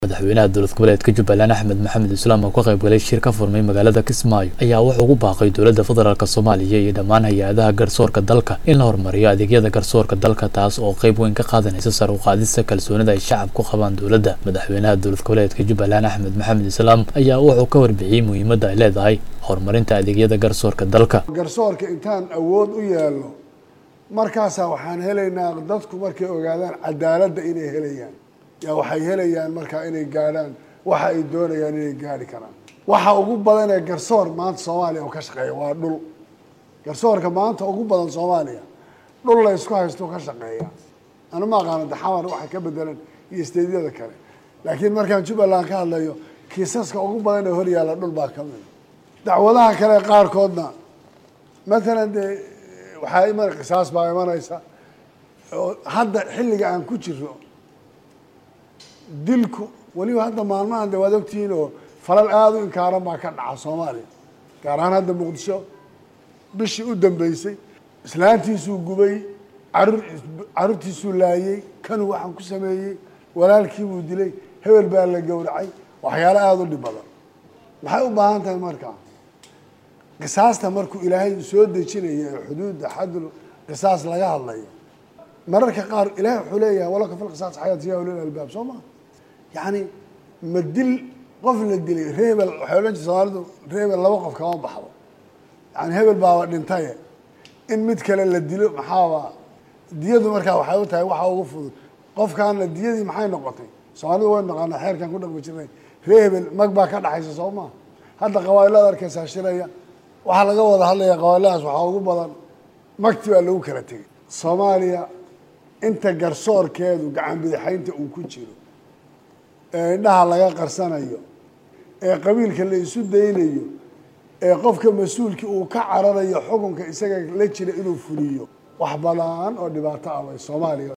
madaxweynaha dowlad goboleedka jubbaland axmed maxamed islaam oo ka qayb galay shir ka furmay magaalada kismaayo ayaa wuxuu ugu baaqay dowladda federaalk soomaaliya iyo dhammaan hay-adaha garsoorka dalka in la horumariyo adeegyada garsoorka dalka taas oo qayb weyn ka qaadanaysa sar u qaadista kalsoonida ay shacabku qabaan dowladda madaxweynaha dowlad goboleedka jubbaland axmed maxamed islaam ayaa wuxuu ka warbixiyey muhiimadda ay leedahay horumarinta adeegyada garsoorka dalka garsoorka intaan awood u yeelno markaasaa waxaan helaynaa dadku markay ogaadaan cadaaladda inay helayaan yaa waxay helayaan markaa inay gaadhaan waxa ay doonayaan inay gaadhi karaan waxa ugu badan ee garsoor maanta soomaaliya oo ka shaqeeya waa dhul garsoorka maanta ugu badan soomaaliya dhul la isku haysto ka shaqeeya anu ma aqaano daxamar waxay ka bedelan iyo steedyada kale laakiin markaan jubbaland ka hadlayo kiisaska ugu badan ee hor yaalla dhul baa ka mida dacwadaha kale qaarkoodna matalan dee waxaa iman qisaas baa imanaysa oo hadda xilliga aan ku jiro dilku weliba hadda maalmahan de waad ogtihiin oo falal aada u inkaaran baa ka dhaca soomaaliya gaar ahaan hadda muqdisho bishii u dambeysay islaantiisuu gubay carur carruurtiisuu laayey kanuu waxaan ku sameeyey walaalkiibuu dilay hebel baa la gowracay waxyaalo aada u dhib badan maxay u baahan tahay markaa qisaasta markuu ilaahay soo dejinayo ee xuduudda xadul qisaas laga hadlayo mararka qaar ilahay wuxuu leeyahay walaka fil qisaas xayaat ya ulil albaab soo maa yacni ma dil qof la dilay reebel waxay odhan jirta soomaalidu reebel laba qof kama baxdo yani hebel baaba dhintaye in mid kale la dilo maxaaba diyadu markaa waxay u tahay waxa ugu fudud qofkaana diyadii maxay noqotay soomaalidu way naqaana xeerkan ku dhaqmi jirnay reebel mag baa ka dhaxaysa soo maa hadda qabailada arkaysaa shiraya waxaa laga wada hadlaya qabailadaas waxaa ugu badan magti baa lagu kala tegay soomaaliya inta garsoorkeedu gacan bidixaynta uu ku jiro ee indhaha laga qarsanayo ee qabiilka la isu daynayo ee qofka mas-uulkii uu ka cararayo xukunka isaga la jira inuu fuliyo wax badan oo dhibaato ah way soomaaliya